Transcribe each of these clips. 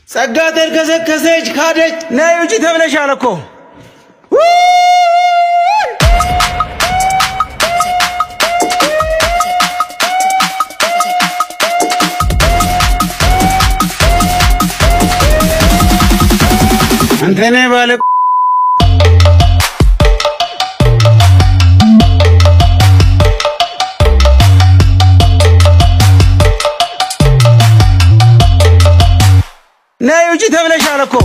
ጸጋ ተርከሰከሰች፣ ካደች። ነይ ውጪ ተብለሻል እኮ አንተ ነህ ባለ ነይ ውጪ ተብለሻል እኮ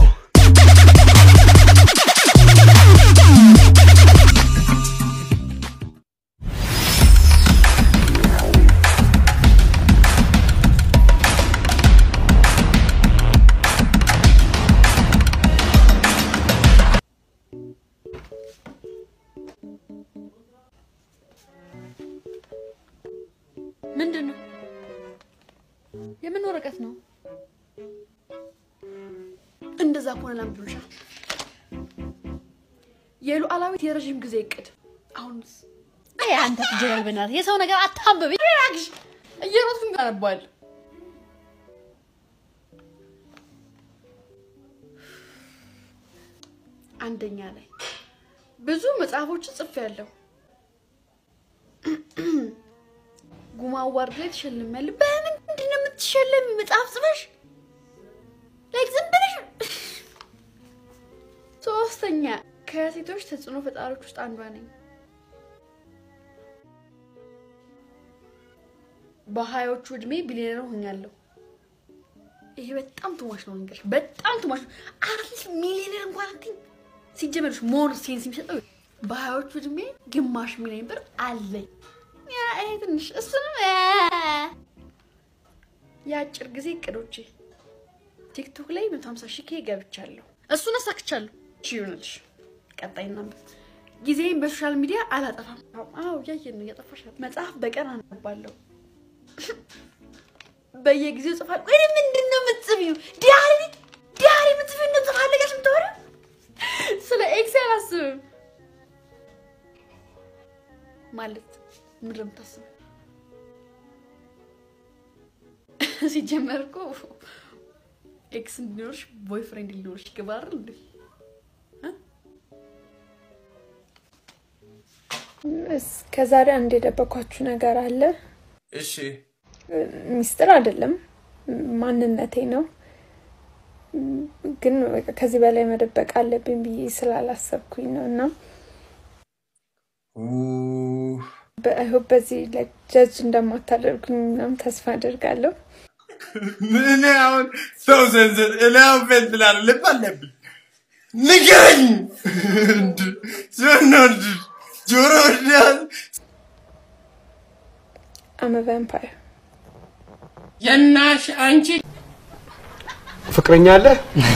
ምንድን ነው? የምን ወረቀት ነው? እንደዛ ከሆነ ለምን ብሎሻል? የሉዓላዊት የረዥም ጊዜ እቅድ አሁንስ? አይ አንተ ትጀራል፣ በእናትህ የሰው ነገር አታንብብ። ራግሽ እየሮጥኩኝ አነባል። አንደኛ ላይ ብዙ መጽሐፎችን ጽፌያለሁ። ጉማ አዋርድ ላይ ተሸልሜያለሁ። በምንድን ነው የምትሸለሚ? መጽሐፍ ጽፈሽ ላይክ ዝም ብለሽ። ሶስተኛ ከሴቶች ተጽዕኖ ፈጣሪዎች ውስጥ አንዷ ነኝ። በሀያዎቹ እድሜ ቢሊዮነር ሆኛለሁ። ይሄ በጣም ትሟሽ ነው ንገርሽ፣ በጣም ትሟሽ ነው። አትሊስት ሚሊዮነር እንኳን አትይም። ሲጀመርሽ ሞር ሴንስ የሚሰጠው በሀያዎቹ እድሜ ግማሽ ሚሊዮን ብር አለኝ። ያ ይሄ ትንሽ እሱንም የአጭር ጊዜ እቅዶቼ ቲክቶክ ላይ መቶ ሀምሳ ሺህ ኬ ገብቻለሁ። እሱን አሳክቻለሁ። እሺ ይሆናልሽ። ቀጣይ እናንተ ጊዜን በሶሻል ሚዲያ አላጠፋም። አዎ እያየን ነው፣ እያጠፋሽ ነው። መጽሐፍ በቀን አነባለሁ። በየጊዜው ጽፋለሁ። ወይ ምንድን ነው የምትጽፊው? ዲያሪ ዲያሪ የምትጽፊው ነው ጽፋለሽ የምታወሪው? ስለ ኤክስ አላስብም ማለት ምንድን ነው የምታስበው? ሲጀመር እኮ ኤክስ እንዲኖርሽ ቦይ ፍሬንድ ሊኖርሽ ይገባል እንዴ? እስከዛሬ አንድ የደበኳችሁ ነገር አለ። እሺ ሚስጥር አይደለም፣ ማንነቴ ነው። ግን በቃ ከዚህ በላይ መደበቅ አለብኝ ብዬ ስላላሰብኩኝ ነው እና በአይሆፕ በዚህ ላይ ጀጅ እንደማታደርጉኝ ምናምን ተስፋ አደርጋለሁ። እኔ አሁን ሰው ዘንዘን እኔ አሁን ፌል ትላለህ። ልብ አለብኝ ንገረኝ። ስንወድ ጆሮ ወዳል አመ ቫምፓየር የናሽ አንቺ ፍቅረኛ አለህ?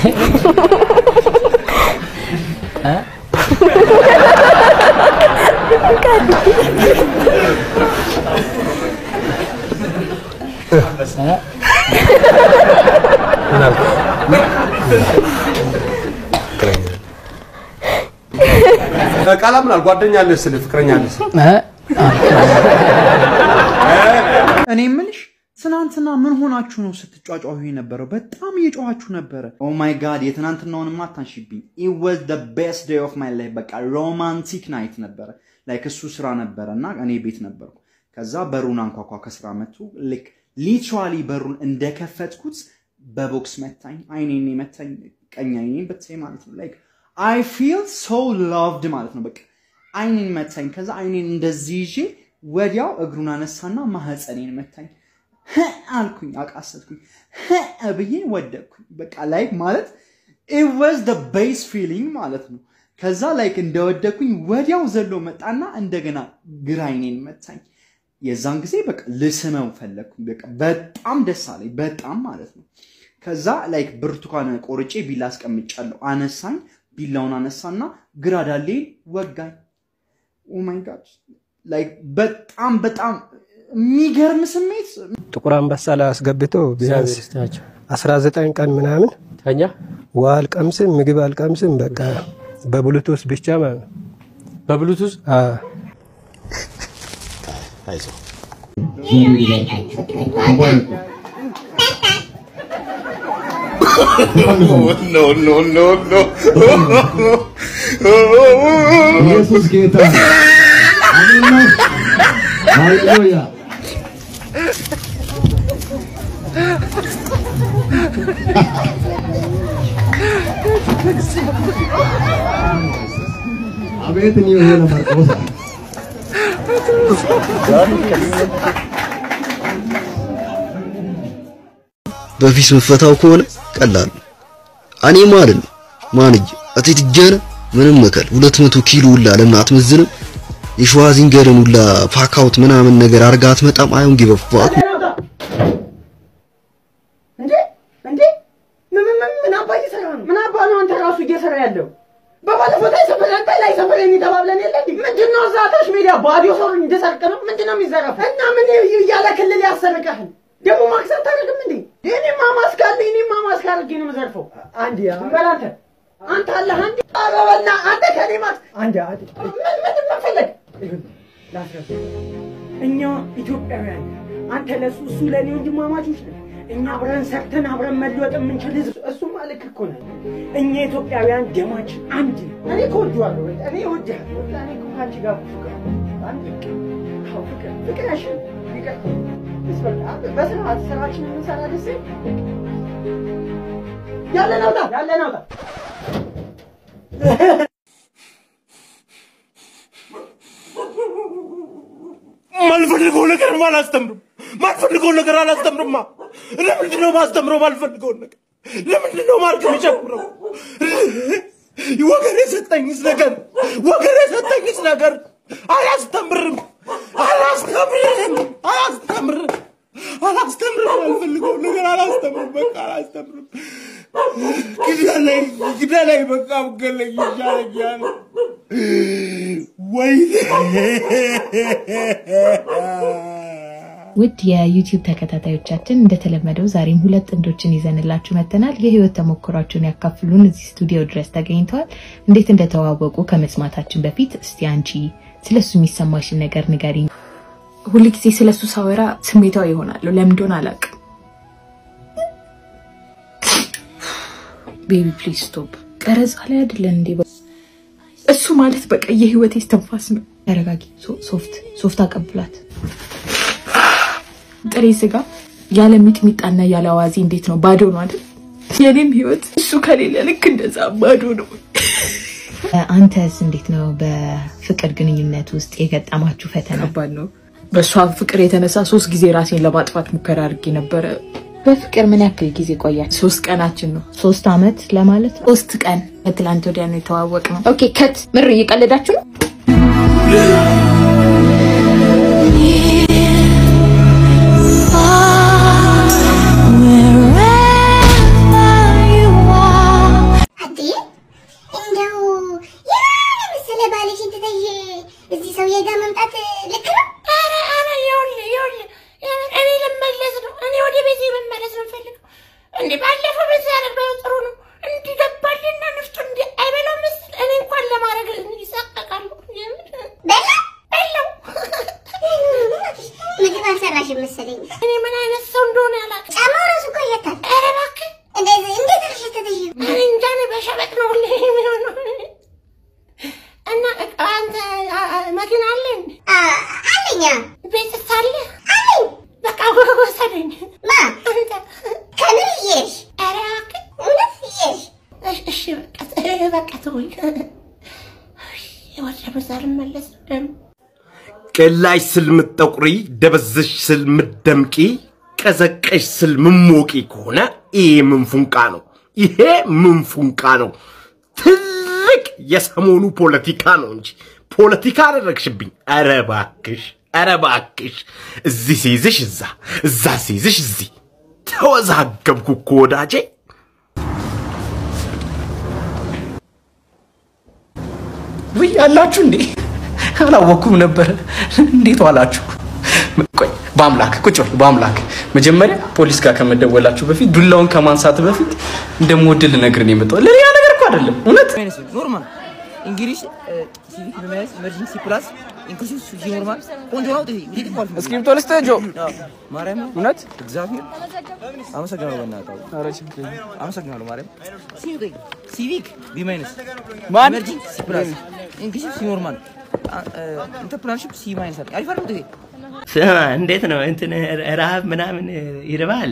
ቃላ ምናል ጓደኛ አለህ ስልህ ፍቅረኛ አለህ ስልህ እኔ የምልሽ ትናንትና ምን ሆናችሁ ነው ስትጫጫሁ የነበረው? በጣም እየጮኋችሁ ነበረ። ኦ ማይ ጋድ የትናንትናውንማ አታንሺብኝ። ኢት ዋዝ ዘ ቤስት ዴይ ኦፍ ማይ ላይፍ። በቃ ሮማንቲክ ናይት ነበረ። ላይክ እሱ ስራ ነበረ እና እኔ ቤት ነበርኩ። ከዛ በሩን አንኳኳ ከስራ መጡ። ልክ ሊትራሊ በሩን እንደከፈትኩት በቦክስ መታኝ። አይኔን መታኝ፣ ቀኝ አይኔን በተለይ ማለት ነው። ላይክ አይ ፊል ሶ ላቭድ ማለት ነው። በቃ አይኔን መታኝ። ከዛ አይኔን እንደዚህ ይዤ ወዲያው እግሩን አነሳና ማህፀኔን መታኝ። ህ አልኩኝ፣ አቃሰትኩኝ፣ ህ ብዬ ወደቅኩኝ። በቃ ላይክ ማለት ኢት ዋዝ ደ ቤስ ፊሊንግ ማለት ነው። ከዛ ላይክ እንደወደቅኩኝ ወዲያው ዘሎ መጣና እንደገና ግራ አይኔን መታኝ። የዛን ጊዜ በቃ ልስመው ፈለግኩኝ። በቃ በጣም ደስ አለኝ፣ በጣም ማለት ነው። ከዛ ላይክ ብርቱካን ቆርጬ ቢላ አስቀምጫለሁ። አነሳኝ፣ ቢላውን አነሳና ግራ ዳሌን ወጋኝ። ኦ ማይ ጋድ ላይክ በጣም በጣም የሚገርም ስሜት ጥቁር አንበሳ ላይ አስገብቶ ቢያንስ አስራ ዘጠኝ ቀን ምናምን ተኛ። ውሃ አልቀምስም፣ ምግብ አልቀምስም። በቃ በብሉቱዝ ብቻ ማለት ነው። በብሉቱዝ አይዞህ no, no, no, no. ኢየሱስ ጌታ አሜን ነው። ሃሌሉያ አቤት እኔ የሆነ ማርቆስ በፊት ምፈታው ከሆነ ቀላል ነው። እኔ ማለት ነው ማንጅ አቴት ጀነ ምንም መከል 200 ኪሎ ሁላ ለምን አትመዝንም? የሸዋዚንገርን ሁላ ፓካውት ምናምን ነገር አርጋ አትመጣም። አይሁን ጊቭ ፋክ እንዴ እንዴ ምን ምን ምን ምን አባ እየሰራ ነው? ምን አባ ነው አንተ ራሱ እየሰራ ያለው? በባለፈው ላይ ሰፈር አንተ ላይ ሰፈር የሚተባብለን የለ እንዴ? ምንድነው እዛ ታች ሜዳ ባዶ ሰው እንደሰርቅ ነው? ምንድነው የሚዘረፍ? እና ምን እያለ ክልል ያሰርቀህን ደግሞ ማክሰር ታደርግም እንዴ? እኔማ ማስክ አለኝ እኔማ ማስክ አድርጌ ነው የምዘርፈው። አንዴ በል አንተ አንተ አለህ አንዴ ኧረ በእናትህ አንተ ከኔ ማክስ አንዴ አንዴ ምን ምን ምን ፈለግ ላስረዳ እኛ ኢትዮጵያውያን አንተ ለሱ እሱ ለእኔ ወንድማማቾች ነን። እኛ አብረን ሰርተን አብረን መለወጥ የምንችል ህዝብ እሱማ ልክ እኮ ነህ። እኛ ኢትዮጵያውያን ደማችን አንድ ነው። እኔ እኮ እወድሃለሁ፣ እኔ እወድሃለሁ። እኔ እኮ ከአንቺ ጋር እኮ ፍቅር አንድ አዎ፣ ፍቅር ፍቅር ያሸንፍ ፍቅር ይስበል። በስርዓት ስራችንን እንሰራ ደስ ይላል። ያለን አውጣ ያለን አውጣ ማልፈልገው ነገር አላስተምርም። ማልፈልገው ነገር አላስተምርማ። ለምንድን ነው ማስተምረው? ማልፈልገውን ነገር ለምንድን ነው ማርክ የሚጨምረው? ወገን የሰጠኝስ ነገር ወገን የሰጠኝስ ነገር አላስተምርም፣ አላስተምርም፣ አላስተምርም፣ አላስተምርም። ማልፈልገውን ነገር አላስተምርም። በቃ አላስተምርም። ግደለኝ፣ ግደለኝ፣ በቃ ገለኝ ይሻለኛል። ወይኔ ውድ የዩቲዩብ ተከታታዮቻችን እንደተለመደው ዛሬም ሁለት ጥንዶችን ይዘንላችሁ መጥተናል። የህይወት ተሞክሯቸውን ያካፍሉን እዚህ ስቱዲዮ ድረስ ተገኝተዋል። እንዴት እንደተዋወቁ ከመስማታችን በፊት እስቲ አንቺ ስለሱ የሚሰማሽን ነገር ንገሪኝ። ሁል ጊዜ ስለሱ ሳወራ ስሜታዊ ይሆናለሁ። ለምን እንደሆነ አላውቅም። ቤቢ ፕሊዝ ስቶፕ። ቀረጻ ላይ አይደለን እንዴ? እሱ ማለት በቃ የህይወቴ እስትንፋስ ነው። ተረጋጊ። ሶ- ሶፍት ሶፍት አቀብላት። ጥሬ ስጋ ያለ ሚጥሚጣና ያለ አዋዜ እንዴት ነው? ባዶ ነው አይደል? የኔም ህይወት እሱ ከሌለ ልክ እንደዛ ባዶ ነው። አንተስ እንዴት ነው በፍቅር ግንኙነት ውስጥ የገጠማችሁ ፈተና? ከባድ ነው። በእሷ ፍቅር የተነሳ ሶስት ጊዜ ራሴን ለማጥፋት ሙከራ አድርጌ ነበረ። በፍቅር ምን ያክል ጊዜ ቆያችሁ? ሶስት ቀናችን ነው። ሶስት አመት ለማለት ነው። ሶስት ቀን ከትላንት ወዲያ ነው የተዋወቅ ነው። ኦኬ ከት ምር እየቀለዳችሁ ነው? አዴ እንደው ያለ መሰለ ባልሽን ትተሽ እዚህ ሰውዬ ጋር መምጣት ልክ ነው? ኧረ ኧረ ይኸውልህ ይኸውልህ እኔ ልመለስ ነው። እኔ ወደ ቤቴ መመለስ ነው የምፈልገው። እንዴ ባለፈው በዚህ ያደረገው ጥሩ ነው። እንዲህ ገባልና ንፍጡ እንዲህ አይበላው መሰል እኔ እንኳን ለማድረግ ይሳቀቃሉ። በላ በላው ምግብ አልሰራሽም መሰለኝ። እኔ ምን አይነት ሰው እንደሆነ ያላቅ ጫማው ራሱ እኮ ይሸታል። ኧረ እባክህ እንደዚህ እንዴት አልሸተተሽ? እኔ እንጃ እኔ በሸበጥ ነው ሁሌ የሚሆነው። እና እቃ አንተ አ- አ- መኪና አለን አለኛ ቤትስ አለ አለኝ። በቃ ወሰደኝ። ማ አንተ ከምን እየሽ? ኧረ እባክህ እውነት እየሽ? እሺ በቃ በቃ ተውኝ። ወደ በዛ ልመለስ ደግሞ ቀላሽ ስል ምትጠቁሪ፣ ደበዘሽ ስል ምትደምቂ፣ ቀዘቀሽ ስል ምሞቂ ከሆነ ይሄ ምን ፉንቃ ነው? ይሄ ምን ፉንቃ ነው? ትልቅ የሰሞኑ ፖለቲካ ነው እንጂ ፖለቲካ አደረግሽብኝ። ኧረ እባክሽ፣ ኧረ እባክሽ፣ እዚህ ሲይዝሽ እዛ፣ እዛ ሲይዝሽ እዚህ። ተወዛገብኩ እኮ ወዳጄ። ውይ አላችሁ እንዴ? አላወኩም ነበረ። እንዴት ዋላችሁ? ቆይ በአምላክ ቁጭ በል በአምላክ መጀመሪያ ፖሊስ ጋር ከመደወላችሁ በፊት ዱላውን ከማንሳት በፊት እንደምወድል ልነግርህ ነው የመጣሁት። ለሌላ ነገር እኮ አይደለም። እውነት ኖርማል እንግሊሽ ሲቪክ በመያዝ ኢመርጀንሲ ፕላስ ኢንክሉሲቭ ሲኖርማል ቆንጆ ነው። ጥይ እንዴት ይባል እስክሪፕቶ ልስጥህ ጆ ማርያም እውነት እግዚአብሔር አመሰግናለሁ። በእናትህ ኧረ ችግር የለም። አመሰግናለሁ ማርያም። ሲቪክ ሲቪክ ቢ ማይነስ ማን? ኢመርጂንግ ሲ ፕላስ ኢንክሉሲቭ ሲኖርማል ኢንተርፕረነርሺፕ ሲ ማይነስ አለ። አሪፍ አይደል? ጥይ ስማ እንዴት ነው እንትን ረሃብ ምናምን ይርባል?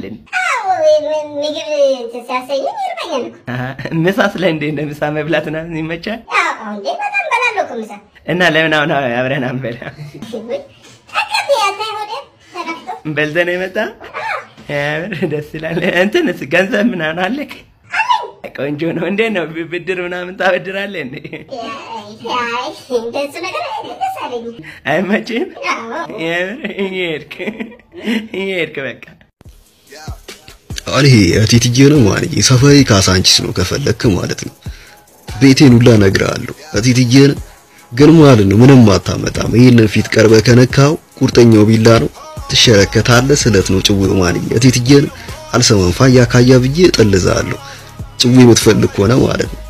ምግብ ሲያሰኘኝ ይርበኛል እኮ። አሀ፣ ምሳስ ላይ እንዴት ነው? ምሳ መብላት ምናምን ይመቻል? ያው እንዴ በጣም በላለሁ እኮ ምሳ። እና ለምን አሁን አብረን አንበላ? ጠቀም ያታይ ሆዴ ተነፍቶ በልተህ ነው የመጣ? ያምር ደስ ይላል። እንትንስ ገንዘብ ምናምን አለክ? ቆንጆ ነው። እንዴት ነው ብ- ብድር ምናምን ታበድራለህ እንዴ? አይ እንደሱ ነገር ደስ አለኝ። አይመችም? አዎ የምር እየሄድክ እየሄድክ በቃ አሁን ይሄ እቴትዬ ነው ማለት ሰፈሬ ካሳንቺስ ነው ከፈለክ ማለት ነው። ቤቴን ሁላ እነግርሃለሁ። እቴትዬን ግን ማለት ነው ምንም አታመጣም። ይሄንን ፊት ቀርበ ከነካው ቁርጠኛው ቢላ ነው ትሸረከታለህ። ስለት ነው ጭዌው ማለት እቴትዬን አልሰማም። ፋያ ካያ ብዬ እጠልዝሃለሁ። ጭዌ የምትፈልግ ከሆነ ማለት ነው።